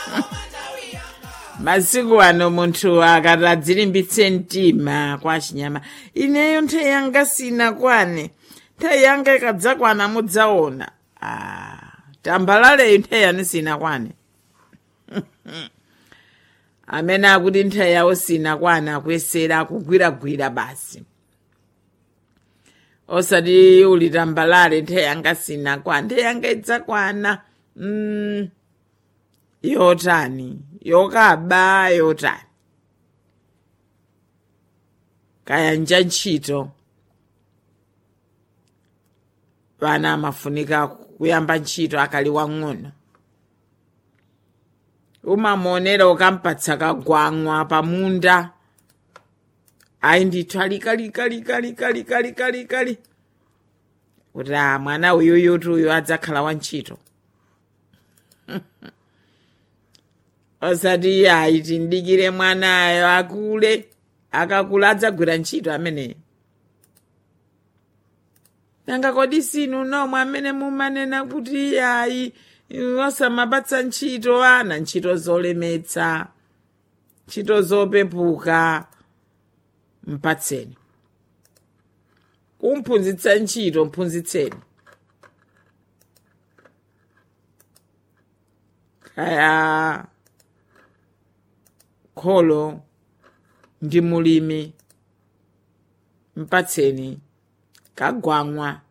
masiku ano munthu akati adzilimbitse mtima kwa chinyama ineyo nthawi yanga sina kwane nthawi yanga ikadzakwana mudzaona ah, tambalaleyo nthawi yanu sina kwane amene akuti nthawi yawo sina kwana akuyesera akugwiragwira basi osati uli tambalale nthawi yanga sina kwana nthawi yanga idzakwana mm, yotani yokaba yotani kayanja ntchito vana amafunika kuyamba ntchito akali wang'ono umamuonera ukampatsa kagwamwa pamunda ayi ndithu alikalikalikalikalikalikalikali kuti a mwana uyuyuti uyu adzakhala wantchito osati ayi tindikire mwanayo akule akakula adzagwira ntchito ameneyo nanga kodi sinu nomwe amene mumanena kuti ayi osamapatsa ntchito ana ntchito zolemetsa ntchito zopepuka mpatseni kumphunzitsa ntchito mphunzitseni kaya kholo ndi mulimi mpatseni kagwamwa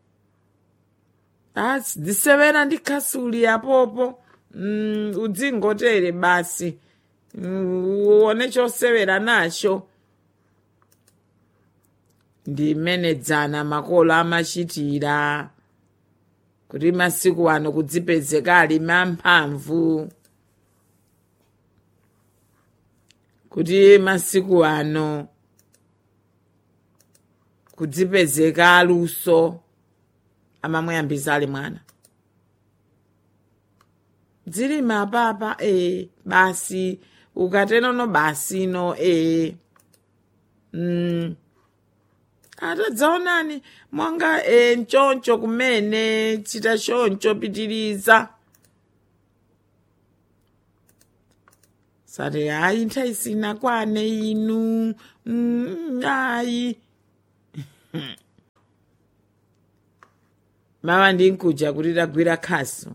asi dzisevera ndi khasuli apopo mm, udzingotere basi mm, uone chosewera nacho ndi mmene dzana makolo amachitira kuti masiku ano kudzipezeka alimi amphamvu kuti masiku ano kudzipezeka aluso amamuyambisa ali mwana dzilimi apapa e basi ukatenono basi no e mm. atadzaonani monga e, nchoncho kumene chita choncho pitiriza sati ayi nthawi sina kwane inu mm, ayi mama ndinkuja kuti tagwira khasu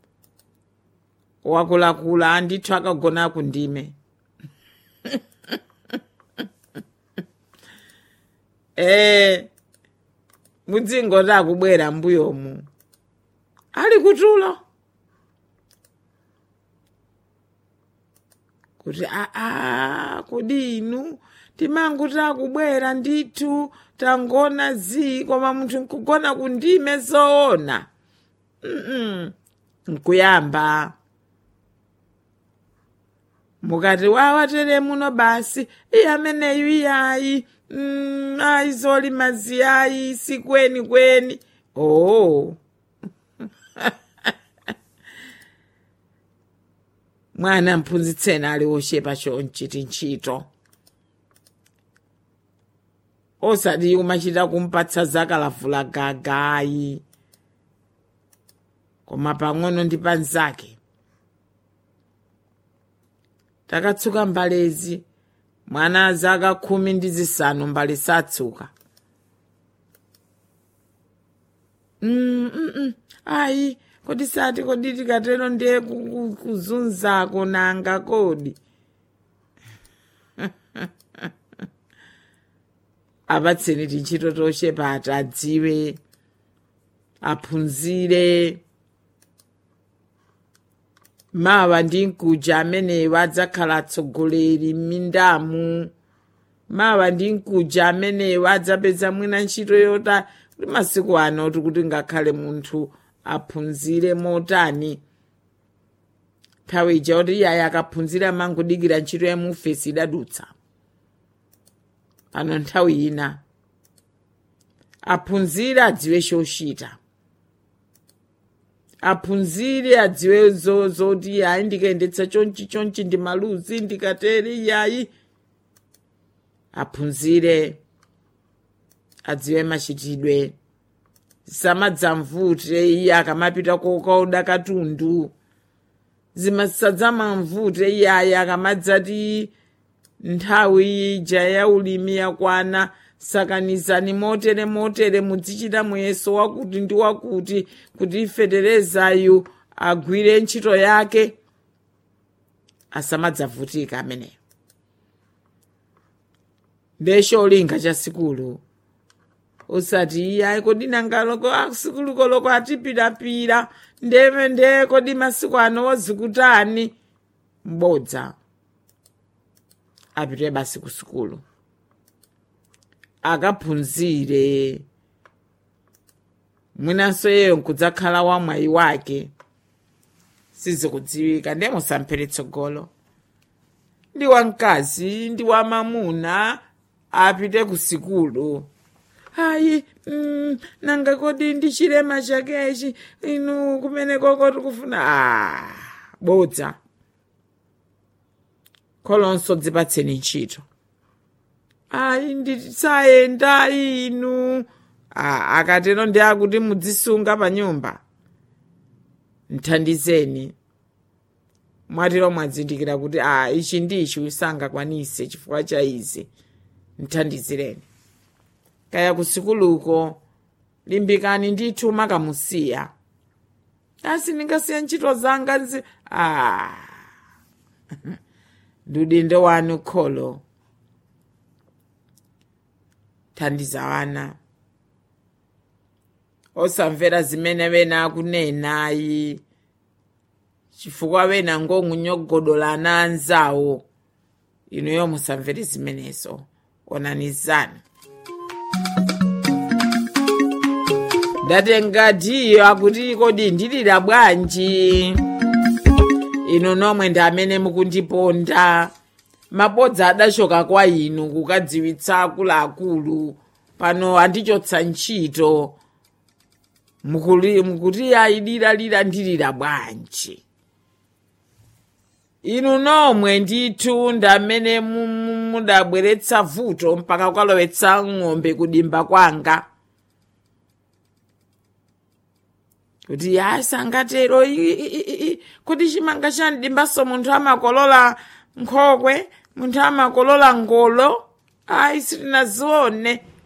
wakulakula andithu akagona kundime ee mudzingoti akubwera mbuyomu ali kutulo kuti aa kodi inu timanguti akubwera ndithu tangona zi koma munthu nkugona kundime zoona mm nkuyamba mukati wawatere muno basi iye ameneyu iyayi mm, ayi zolima ziyayi sikweni kweni oh mwana mphunzitseni ali wochepa chonchiti ntchito osati umachita kumpatsa zakalavula gagayi koma pang'ono ndi panzake takatsuka mbalezi mwana zaka khumi ndi zisanu mbale satsuka mm, mm, mm. ayi kodi sati kodi tikatero ndiye ku- ku- kuzunzako nanga kodi apatseni tintchito tochepa ati adziwe aphunzire mawa ndi mkuja ameneyo adzakhala atsogoleri m'mindamu mawa ndi mkuja ameneyo adzapeza mwina ntchito yota kuti masiku ano tikuti ngakhale munthu aphunzire motani nthawi ija kuti iyayi akaphunzira mangodikira ntchito ya mufesi idadutsa pano nthawi ina aphunzire adziwe chochita aphunzire adziwe zo- zoti ayi ndikayendetsa chonchi chonchi ndi maluzi ndikatere iyayi aphunzire adziwe machitidwe samadzamvute iye akamapita kokaoda katundu zimasadzamamvute iyaya akamadzati nthawi ija ya ulimi yakwana sakanizani motere motere mudzichita muyeso wakuti ndi wakuti kuti feterezayu agwire ntchito yake asamadzavutika ameneyo ndesho olinga cha sikulu usati iyayi kodi nangaloko asikulu koloko atipirapira ndeme nde kodi masiku ano wozikutani m'bodza apite basi ku sikulu akaphunzire mwinanso yeyo nkudzakhala wamwayi wake sizikudziwika ndiye musamphere tsogolo ndi wamkazi ndi wamamuna apite ku sikulu hayi mm, nanga kodi ndi chilema chakechi inu kumene koko tikufuna ah, bodza kholonso dzipatseni ntchito ayi ndisayenda inu ah, akatero ndi akuti mudzisunga pa nyumba nthandizeni mwatero mwadzindikira kuti a ichi ndichi usangakwanise chifukwa cha izi nthandizireni kaya kusikuluko limbikani ndithu makamusiya asi ndingasiya ntchito zanga nzi a ndiudindo wanu kholo thandiza wana osamvera zimene wena akunenayi chifukwa wena ngongunyogodola ana anzawo inuyo musamvere zimenezo onanizani ndatenga diyo akuti kodi ndilira bwanji inu nomwe ndi amene mukundiponda mabodza adachoka kwa inu kukadziwitsa akuluakulu pano andichotsa ntchito mukuli- mukuti ayidira ndilira bwanji inu nomwe ndithu ndi amene mu- mu- mudabweretsa vuto mpaka kukalowetsa ng'ombe kudimba kwanga kuti ayi sangatero i- i- i- i- kuti chimanga chandimbaso munthu amakolola nkhokwe munthu amakolola ngolo ayi sitinazione